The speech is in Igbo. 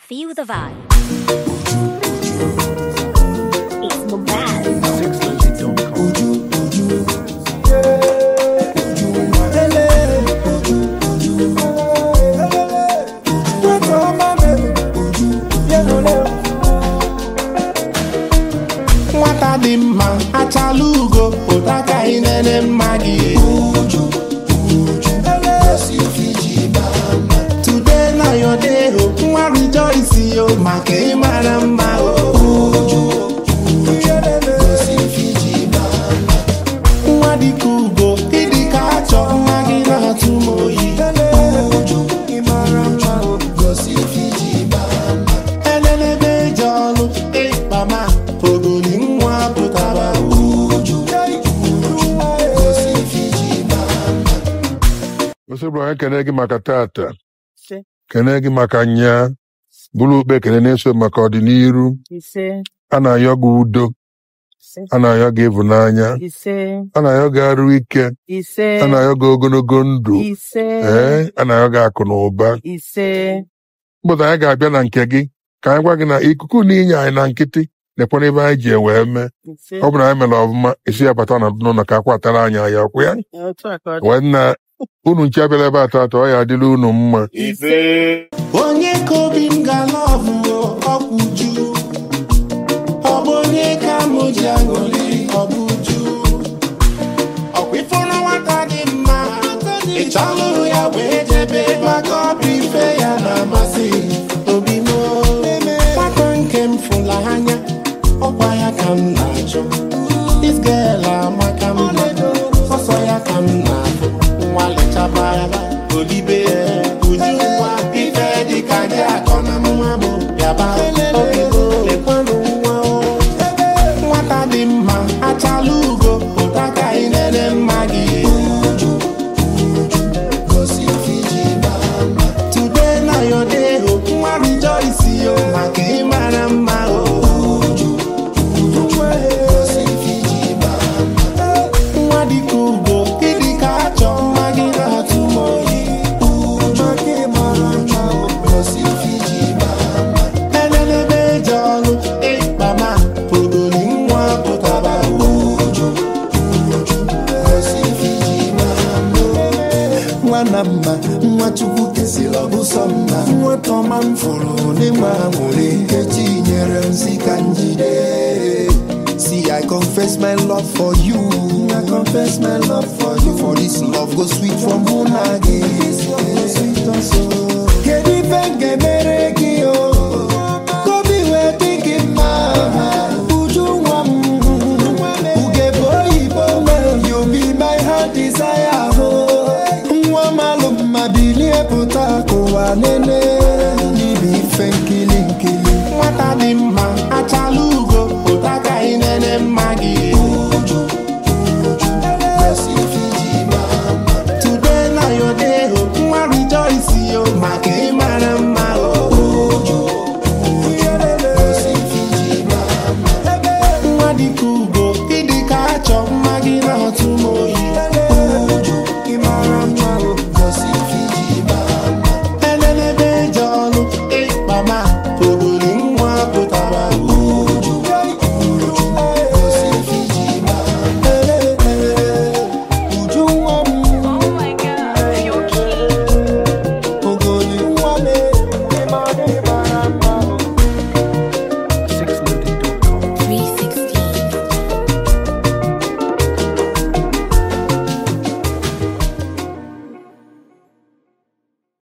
Feel the vibe. It's Mubaz. nwata dị mma achala ugo pụta ka ị nene mma gị today na your day o nwa rejoice yo maka ịmara mma o nwa dịka ugo ịdị ka achọ nwa gị na-atụ m oyi elelebe eji ọlụ ịkpama ogoli nwa pụtara uju Osebro anyị kene gị maka tata kene gị maka nya bụrụ ukpe kene na-eso maka ọdịnihu ise a na-ayọ gị udo ise a na-ayọ gị ịvụnanya ise a na-ayọ gị arụ ike ise a na-ayọ gị ogologo ndụ ise ee a na-ayọ gị akụ na ụba ise mgbọdụ anyị ga-abịa na nke gị ka anyị gwa gị na ikuku na inye anyị na nkịtị nekwana ebe anyị ji wee mee ise ọ bụ na anyị mere ọfụma isi ya bata na n'ụlọ ka akwatara anyị anya ọkwụ ya otu a ka ọ dị wee na unu nche abịala ebe atọ atọ ọ ya adịla unu mma onye ka obi m gala ọbụgo ọkwụ ju ọ bụ onye ka mụ ji aṅụrị ọ bụ ju ọkwa ifụrụ nwata dị mma ị chọlụrụ ya wee jebe maka ọbụ ife ya na-amasị obi m nwata nke m fụla anya ọkwa ya ka m na-achọ this girl amaka mma sọsọ ya ka m na-afụ nwa lechaba ya odibe uju nwa ife dịka gị akọ na mma bụ bịaba oge lekwanụ nwa o nwata dị mma achala ugo pụta ka ị nene mma gị today na your day o nwa rejoice yo maka ịmara mma o nwa dịka ugo ịdị ka achọ mma gị na-atụ m oyi elelebe eji ọlụ ịkpama ogoli nwa pụtara uju nwa na mma nwa chukwu kesịrị ọbụsọ mma nwata ọma m fụrụ n'ịgba nwere echi nyere m si ka njide See, I confess my love for you. I confess my love for you. For this love go sweet from Munage. Kedu ife nke mere